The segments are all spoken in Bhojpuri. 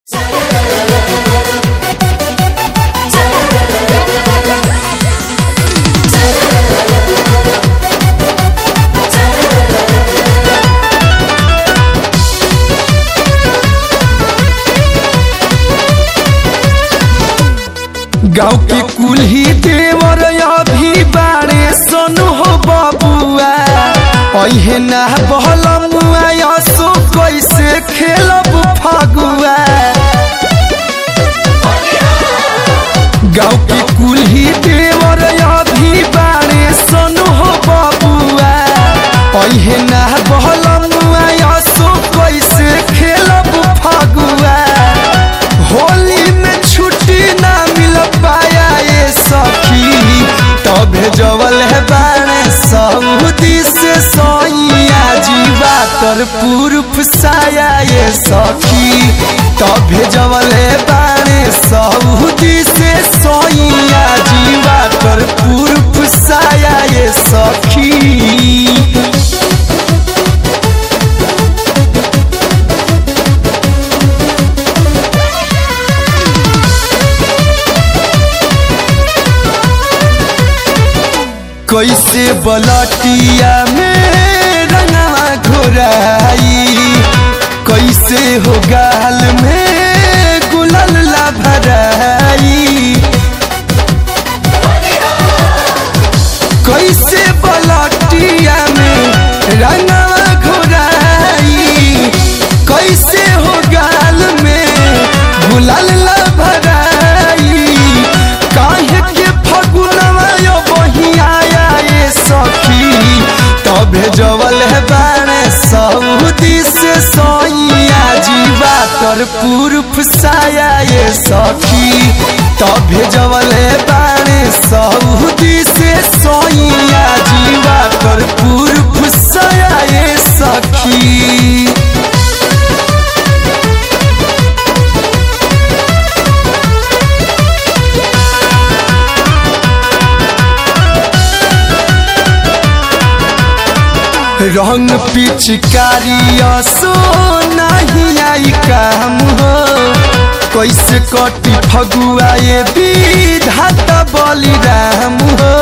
गाँव के कुल्ही देवर अभी बारे सोनु हो बबुआ अहे ना बहलमुआ यसो कैसे खेलब फगुआ गाँव के कुल्ही देवर अभी बारे सोनु हो बबुआ अहे ना बहलमुआ यसो कैसे खेलब फगुआ होली में छुट्टी ना मिल पाया ये सखी तबे जवल है बाणे सऊदी से सोइया जीवा कर पूर्व साया ये सखी तबे जवल है बाणे सऊदी से सोइया जीवा कर पूर्व साया ये सखी कैसे बलटिया में रंगवा घोराई कैसे हो गाल में गुलल ला भराई कैसे बलटिया में रंगवा घोराई कैसे हो गाल में गुलल ला भराई काहे के फगुनवा यो बहियाया ये सखी तबे जवल है बाणे सऊदी से सोइया जीवा कर पूर्व साया ये सखी तबे जवल है बाणे सऊदी से सोइया जीवा कर पूर्व साया ये सखी रंग पिचकारी सो नहीं आई काम हो कैसे कटी फगुआ ये विधाता बलिराम हो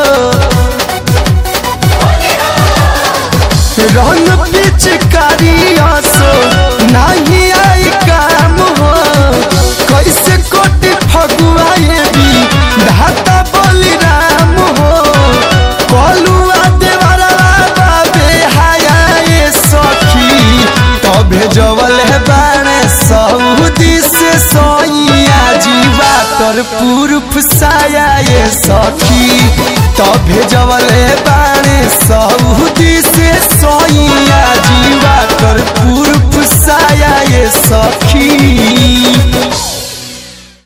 रंग पिचकारी सो नहीं आई काम हो कैसे कटी फगुआ ये विधाता बलिराम हो कलुआ देवरा बाबे हाया ये सखी तबे जवल है बाणे सऊदी से सोइया जीवा कर पूर्व साया ये सखी तबे जवल है बाणे सऊदी से सोइया जीवा कर पूर्व साया ये सखी